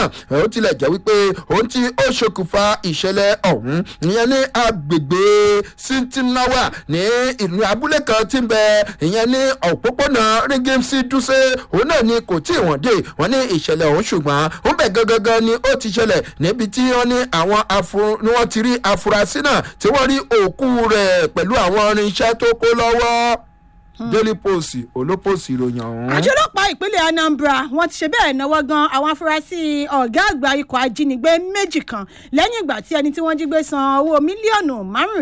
náà ó tilẹ̀ jẹ́ wípé ohun tí ó ṣokùnfà ìṣẹ̀lẹ̀ ọ̀hún ìyẹn ní agbègbè sintinawa ní ìlú abúlé kan tí ń bẹ ìyẹn ní òpópónà rígímsì dúṣe òun náà ni kò tí ì wọ́n dé wọ́n ní ìṣẹ̀lẹ̀ ọ̀hún ṣùgbọ́n ó bẹ̀ gangan ni ó ti ṣẹlẹ̀ níbi tí wọ́n ní àwọn afur ni wọ́n ti rí afurasí náà tí wọ́n rí òkú rẹ̀ pẹ̀lú àwọn irinṣẹ́ tó kó lọ́wọ́ daily post olópòsì ìròyìn ọ̀hún. àjọ ọlọ́pàá ìpínlẹ̀ anambra wọ́n ti ṣe bẹ́ẹ̀ náwó gan àwọn afurasí ọ̀gá àgbà ikọ̀ ajínigbé méjì kan lẹ́yìn ìgbà tí ẹni tí wọ́n jí gbé san owó mílíọ̀nù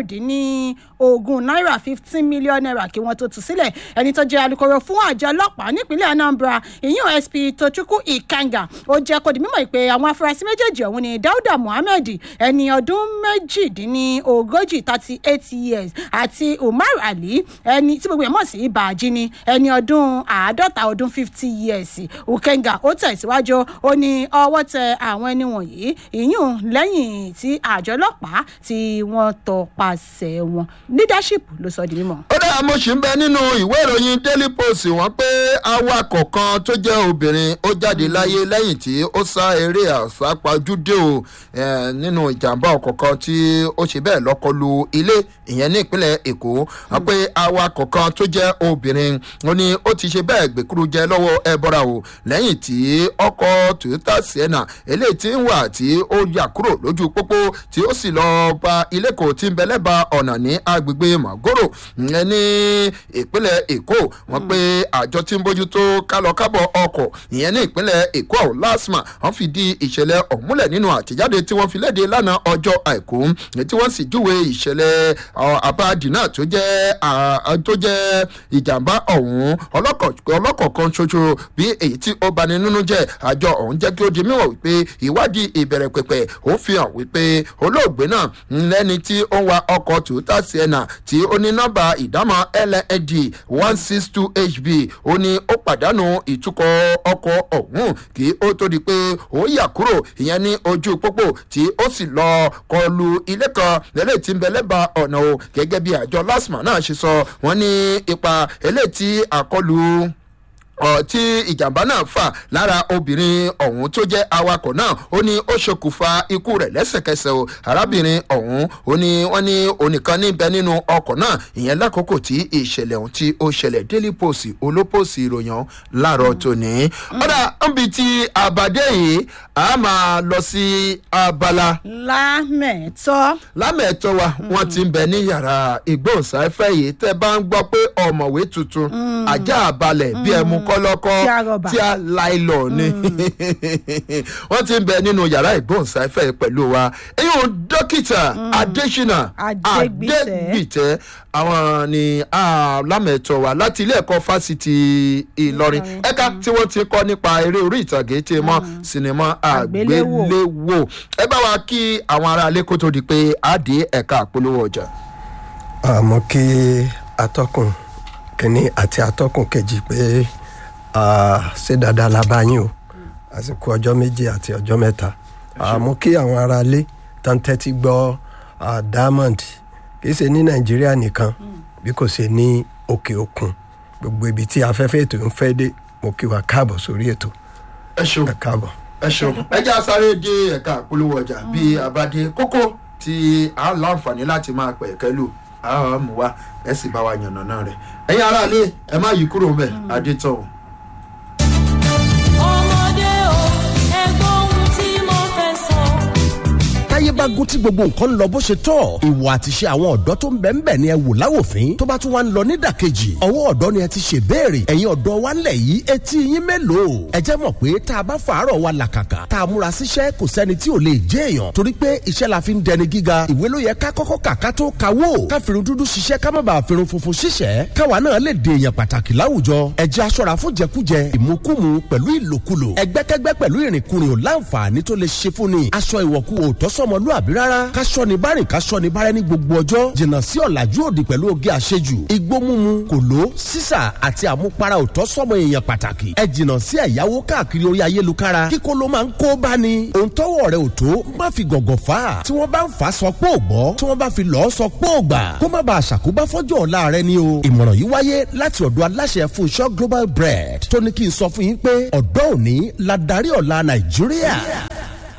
márùndínlógún náírà fifteen million naira kí wọ́n tó tú sílẹ̀ ẹni tó jẹ́ alūkkóró fún àjọ ọlọ́pàá nípínlẹ̀ anambra ìyún sp tochukwu ikanga ó jẹ́ kó di mímọ̀ pé àwọn afurasí méjèèjì ọ̀hún ni dauda muhammed ẹni ọdún méjìdínlógójì thirty eight years àti umar ali ẹni tí gbogbo ẹ̀ mọ̀ sí bàjí ni ẹni ọdún àádọ́ta ọdún fifty years ukenga ó tẹ̀síwájú ó ní ọwọ́ tẹ àwọn ẹni wọ̀nyí ìyún lẹ́yìn tí àjọ ọlọ́pàá tí wọ́n tọpasẹ̀ wọn leadership ló sọ di mímọ́. ó dáa mo ṣì ń bẹ nínú ìwé ìròyìn daily post wọn pé awakọ̀ kan tó jẹ́ obìnrin ó jáde láyé lẹ́yìn tí ó sá eré àsápajúdé o nínú ìjàmbá ọkọ̀ kan tí ó ṣe bẹ́ẹ̀ lọ́kọlu ilé ìyẹn ní ìpínlẹ̀ èkó wọn pé awakọ̀ kan tó jẹ́ obìnrin ó ní ó ti ṣe bẹ́ẹ̀ gbèkúrú jẹ lọ́wọ́ ẹbọra o lẹ́yìn tí ọkọ̀ toyota sienna eléyìí tí ń wà tí ó yà kúrò lójú pópó tí ó sì lọ ba ilé kò tí ń bẹ lẹ́bàá ọ̀nà ní agbègbè magoro ìyẹn ní ìpínlẹ̀ èkó wọn pé àjọ tí ń bójútó kálọkábọ̀ ọkọ̀ ìyẹn ní ìpínlẹ̀ èkó ọ̀hún lasma wọn fi di ìṣẹ̀lẹ̀ ọ̀múlẹ̀ nínú àtẹ̀jáde tí wọ́n fi léde lánàá ọjọ́ àìkú tí wọ́n sì júwe ìṣẹ̀lẹ̀ àbáàdì náà tó jẹ́ tó jẹ́ ìjàmbá ọ̀hún ọlọ́kọ̀ kan ṣoṣo bí èyí tí ó bani nínú jẹ́ àjọ ọ̀hún jẹ́ kí ó di mímọ̀ wípé ìwádìí ìbẹ̀rẹ̀ pẹ̀pẹ̀ ó fi hàn wípé olóògbé náà lẹ́ni tí ó ń wa ọkọ̀ toyota sienna tí ó ní nọ́mbà ìdámọ̀ lnd one six two hb ó ní ó pàdánù ìtukọ̀ ọkọ̀ ọ̀hún kí ó tó di pé ó yà kúrò ìyẹn ní ojú pópó tí ó sì lọ kọlu ilé kan lẹ́lẹ́ tí ń bẹ lẹ́bàá ọ̀nà o gẹ́gẹ́ bí àjọ lasma náà ṣe sọ wọ́n ní ipa eléyìí tí àkọlù tí ìjàmbá náà fà lára obìnrin ọ̀hún tó jẹ́ awakọ̀ náà ó ní ó ṣokùnfà ikú rẹ̀ lẹ́sẹ̀kẹsẹ̀ o arábìnrin ọ̀hún ó ní wọ́n ní onìkan níbẹ̀ nínú ọkọ̀ náà ìyẹn lákòókò tí ìṣẹ̀lẹ̀ ọ̀hún tí ó ṣẹlẹ̀ daily post olópòsì ìròyìn láàárọ̀ tòní. ọ̀dà níbi tí àbàdé yìí a máa lọ sí abala. lámẹ̀tọ́. lámẹ̀tọ́ wa wọ́n ti ń bẹ ní yàrá ìgbóhùnsáfẹ́ yìí tẹ́ bá ń gbọ́ pé ọ̀mọ̀wé tuntun ajá balẹ̀ bí ẹ mú kọ́lọ́kọ́ tí a láìlọ ni wọ́n ti ń bẹ nínú yàrá ìgbóhùnsáfẹ́ pẹ̀lú wa eyín o dókítà adésínà adégbìtẹ́ àwọn ni lámẹ̀tọ́ wa láti ilé ẹ̀kọ́ fásitì ìlọrin ẹ̀ka tí wọ́n ti kọ́ nípa eré orí ìtàgé tí mọ́ sinimá àgbéléwò ẹ bá wa kí àwọn aráalé kó tó di pé a dé ẹ̀ka àpolówó ọjà. àmọ́ kí atọ́kùn kínní àti atọ́kùn kejì pé ṣé dáadáa la bá yín o àsìkò ọjọ́ méjì àti ọjọ́ mẹ́ta àmọ́ kí àwọn aráalé tán tẹ́tí gbọ́ diamond kìí ṣe ní nàìjíríà nìkan bí kò ṣe ní òkè òkun gbogbo ibi tí afẹ́fẹ́ ètò ń fẹ́ dé mo kí wa káàbọ̀ sórí ètò. ẹ ṣeun ẹ káàbọ̀. ẹ ṣeun ẹ jẹ́ àsáré dé ẹ̀ka àpolówó ọjà bíi àbádé kókó tí a láǹfààní láti máa pẹ̀ kẹ́lù a mú wa ẹ sì bá wa yànnà náà rẹ̀ ẹ̀yin aráalé ẹ má yí kúrò mbẹ̀ adé tán o. ọmọdé o ẹgbọ́n ohun tí mo fẹ́ sọ. táyé bá gún tí gbogbo nǹkan ń lọ bó ṣe tọ́ ìwà àtiṣe àwọn ọ̀dọ́ tó ń bẹ̀ ń bẹ̀ ni ẹ wò láwòfín tó bá tún wá ń lọ nídàkejì ọwọ́ ọ̀dọ́ ni ẹ ti ṣe béèrè ẹ̀yin ọ̀dọ́ wa ńlẹ̀ yìí etí yín mélòó ẹ jẹ́ mọ̀ pé tá a bá fàárọ̀ wa làkàkà tá a múra síṣẹ́ kò sẹ́ni tí ò lè jẹ́ èèyàn torí pé iṣẹ́ la fi ń dẹni gíga ìwé ló yẹ ká kọ́kọ́ kà ká tó kawó ká fìrun dúdú ṣiṣẹ́ ká má bàa fìrun funfun ṣiṣẹ́ káwa náà lè dè èèyàn pàtàkì láwùjọ ẹ jẹ́ aṣọra fún jẹkújẹ ìmukúmu pẹ̀lú ìlòkulò ẹgbẹ́kẹ́gbẹ́ pẹ̀lú ìrìnkúrìn ò láǹfààní tó lè ṣe fún ni aṣọ ìwọ̀kú ò tọ́sọ́mọlúàbí rárá káṣọ ni bárìn káṣọ ni bárẹ́ ní gbogbo ọjọ́ jìnnà sí ọ̀làjú òdì pẹ̀lú oge àṣejù igbó mímu kòló sísà àti àmupara ò tọ́sọ́mọ èèyàn pàtàkì ẹ jìnnà sí ẹ̀yáwó káàkiri orí ayélujára kíkó ló máa ń kó bá ni òun tọ́wọ́ rẹ̀ ò tó má fi gọ̀gọ̀ fà á tí wọ́n bá ń fà á sọ pé ò gbọ́ tí wọ́n bá fi lọ́ọ́ sọ pé ò gbà kó má bàa ṣàkóbá fọ́jọ́ ọ̀la rẹ ni o ìmọ̀ràn yìí wáyé láti ọ̀dọ̀ aláṣẹ Fúnṣọ́ Global Bread tó ní kí n sọ fún yín pé ọ̀dọ́ òní la darí ọ̀la Nàìjíríà.